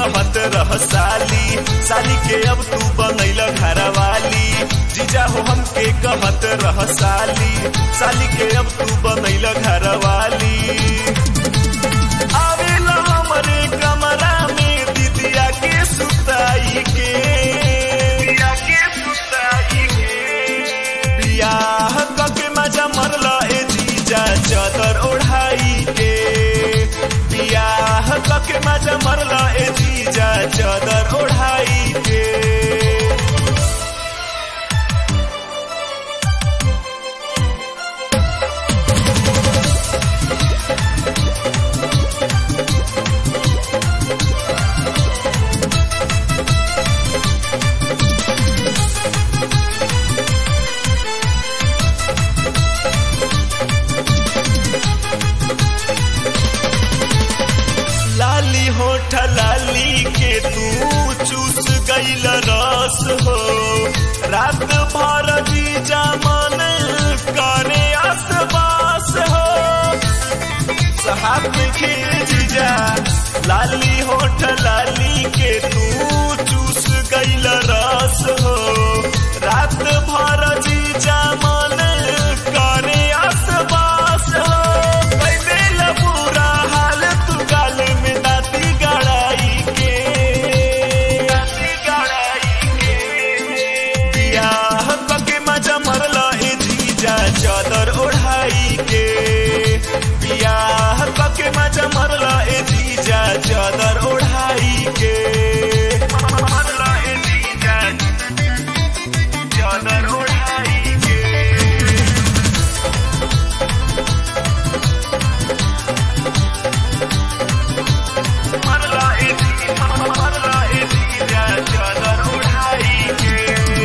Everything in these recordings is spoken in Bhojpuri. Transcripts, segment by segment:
कहत रह साली साली के अब तू बनैल घरवाली जीजा हो हमके कहत रह साली साली के अब तू बनैल घरवाली आवेला हमरे कमरा में दीदिया के सुताई के दीदिया के सुताई के बियाह कके मजा मरला ए जीजा चादर ओढ़ाई के बियाह कके मजा मरला ए जीजा चादर ओढ़ाई के लाली होठ लाली के तू चूस गईल रस हो रात भर जीजा मन करे आसपास हो साहब के जीजा लाली होठ लाली के तू चूस गईल रस हो रात भर जीजा मन करे आसपास हो कैले ला बुरा हाल तू गाल में दाती गड़ाई के दाती गड़ाई के बियाह कके मजा मरला ए जीजा चादर ओढ़ाई के बियाह कके मजा मरला ए जीजा चादर ओढ़ाई के मरला ए जीजा चादर ओढ़ाई के मरला ए जीजा मरला ए जीजा चादर ओढ़ाई के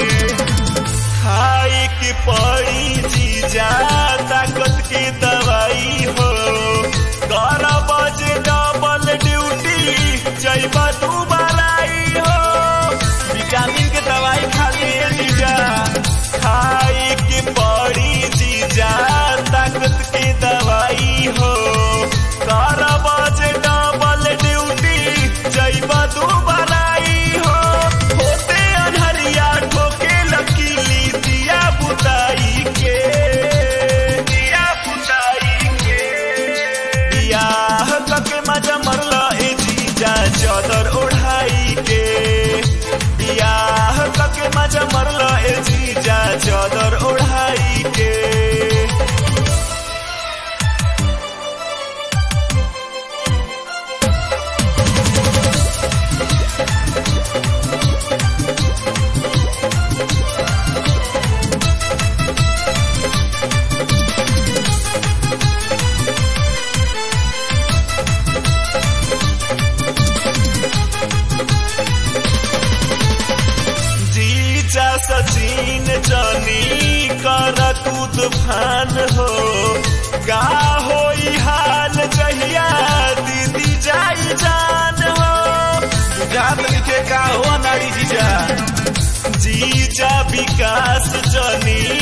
खाए के पड़ी जीजा ताकत की दवाई हो बारह बजे डबल ड्यूटी जैबा तू बलाई हो विटामिन के दवाई खा लिए जीजा खाए के पड़ी जीजा ताकत की दवाई हो बारह बजे डबल ड्यूटी जैबा तू बलाई हो होते अनहरिया ठोके लकीली दिया बुताई के दिया बुताई के बियाह कके मजा मरला ए जीजा चादर ओढ़ाई के बियाह कके मजा मरला ए जीजा चादर ओढ़ाई के जीजा सचिन जनी कर तू तूफान हो का होई हाल जहिया दीदी जाई जान हो बुझात लिखे का हो नारी जीजा जीजा विकास जनी